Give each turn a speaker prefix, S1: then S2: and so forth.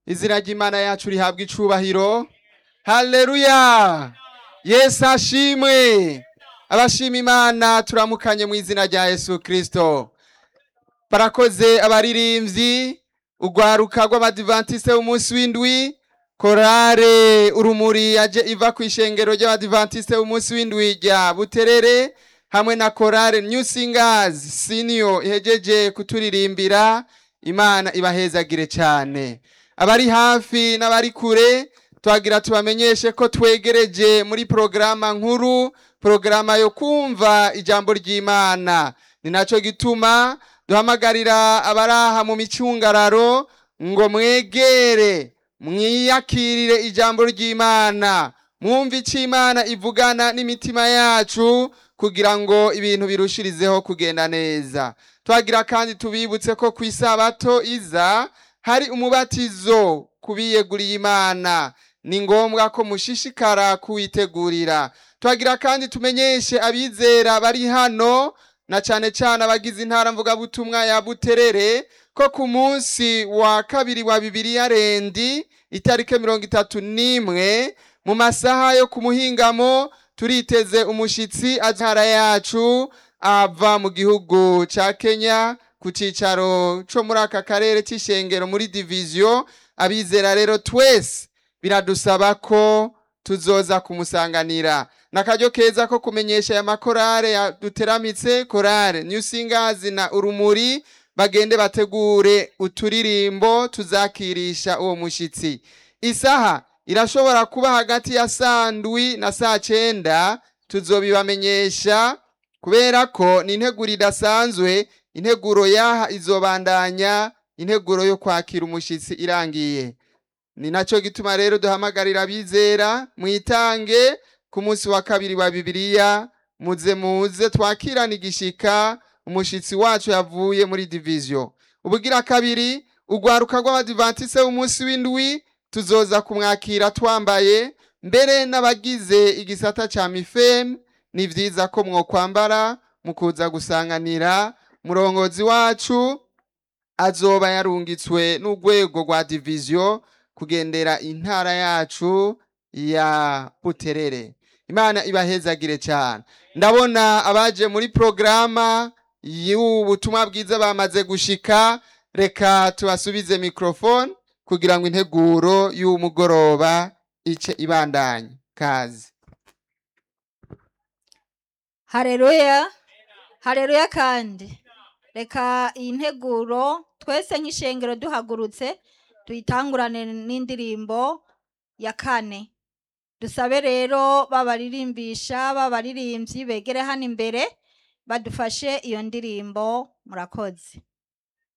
S1: izina ry'imana yacu rihabwa icubahiro haleluya yesu ashimwe abashima imana turamukanye mu izina rya yesu kristo barakoze abaririmbyi urwaruka rw'abadivantiste b'umunsi w'indwi korale urumuri yaje iva ku ishengero ry'abadivantiste b'umunsi w'indwi rya buterere hamwe na korale new singers senior ihejeje kuturirimbira imana ibahezagire cyane abari hafi n'abari kure twagira tubamenyeshe ko twegereje muri porogaramu nkuru porogaramu yo kumva ijambo ry'imana ni nacyo gituma duhamagarira abaraha mu micungararo ngo mwegere mwiyakirire ijambo ry'imana mwumve icyo imana ivugana n'imitima yacu kugira ngo ibintu birushirizeho kugenda neza twagira kandi tubibutse ko ku isabato iza hari umubatizo ku biyeguriye imana ni ngombwa ko mushishikara kuwitegurira twagira kandi tumenyeshe abizera bari hano na cyane cyane abagize intara mvugabutumwa ya buterere ko ku munsi wa kabiri wa bibiriya rendi itariki mirongo itatu n'imwe mu masaha yo ku muhingamo turiteze umushyitsi azara yacu ava mu gihugu cya kenya ku cyicaro cyo muri aka karere cy'ishengero muri diviziyo abizera rero twese biradusaba ko tuzoza kumusanganira n'akaryo keza ko kumenyesha aya makorale duteramitse korale new singers na urumuri bagende bategure uturirimbo tuzakirisha uwo mushyitsi isaha irashobora kuba hagati ya saa ndwi na saa cyenda tuzobibamenyesha kubera ko ni integuro idasanzwe integuro yaha izobandanya integuro yo kwakira umushyitsi irangiye ni nacyo gituma rero duhamagarira abizera mwitange ku munsi wa kabiri wa bibiliya muze muze twakirana igishika umushyitsi wacu yavuye muri diviziyo ubugira kabiri urwaruka rw'abadivantise w'umunsi w'indwi tuzoza kumwakira twambaye mbere n'abagize igisata cya mifemu ni byiza ko mwokwambara mukuza gusanganira murongozi wacu azoba yarungitswe n'urwego rwa diviziyo kugendera intara yacu ya buterere imana ibahezagire cyane ndabona abaje muri porogaramu y'ubutumwa bwiza bamaze gushika reka tubasubize mikorofone kugira ngo integuro y'umugoroba ice ibandanye kazi
S2: hareruya hareruya kandi reka iyi nteguro twese nk'ishengero duhagurutse tuyitangurane n'indirimbo ya kane dusabe rero babaririmbisha babaririmbyi begere hano imbere badufashe iyo ndirimbo murakoze